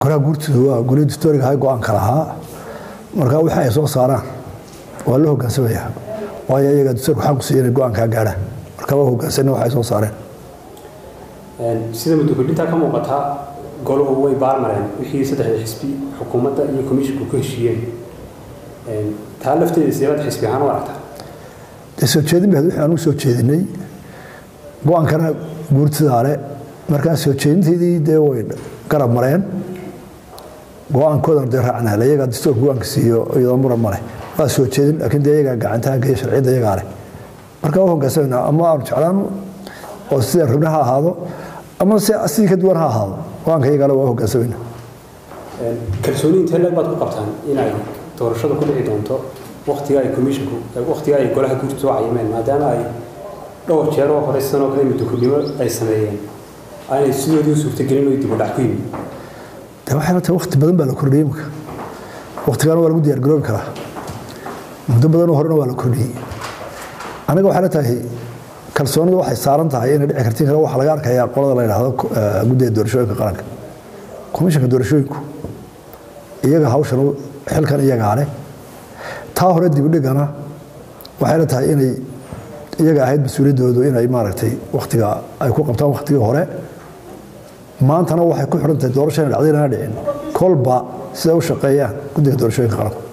golaha guurtooda waa golihii dastooriga ahay go-aanka lahaa marka wixii ay soo saaraan waa la hogaansamaya waayo iyaga dastoorka waxaan ku siiya inay go-aankaa gaadhaan marka waa hogaansanay waxay soo saareen sida muddo-kordhintaa ka muuqataa goluhu way baarmareen wixii saddexda xisbi xukuumadda iyo komishinku ku heshiiyeen taa lafteeda sideebad xisbi ahaan u aragtaa dee soo jeedin bahed wixii anugu soo jeedinay go-aankana guurtidaale markaa soo jeedinteydii dee way garab mareen go-aankoodana dee raacnaa iyagaa dastoorka go-aanka siiyo iyadoo muran ma leh waa soo jeedin laakiin dee iyagaa gacantaha geeya sharciyadda iyagaa leh marka waa hogaansanayna ama aanu jeclaano oo sida rabna ha ahaado ama si sidii ka duwan ha ahaado go-aanka iyagaale waa hogaansamayna kalsooni intee leeg baad ku qabtaan inay doorashada ku dhici doonto waktiga ay komishinku waktiga ay golaha guurtu soo cayimeen maadaama ay dhowr jeer oo hore sanoo kale muddo-kordhimo ay sameeyeen aanay sidoodii u suurtagelin oo dib u dhac ku yimid de waxay la tahay waqti badan baa la kordhiyey imika waqtigaana waa lagu diyaar garoobi karaa muddo badanoo horena waa la kordhiyey aniga waxay la tahay kalsoonida waxay saaran tahay inay dhici kartiin kale waxaa laga arkayaa qolada la yidhaahdo guddiga doorashooyinka qaranka komishanka doorashooyinku iyaga hawshan xilkan iyagaa leh taa hore dibudhigana waxay la tahay inay iyaga ahayd mas-uuliyaddoodu inay maaragtay wakhtiga ay ku qabtaan wakhtigii hore maantana waxay ku xidhan tahay doorasho inay dhacday inana dhicin kolba siday u shaqeeyaan guddiga doorashooyinka qaranka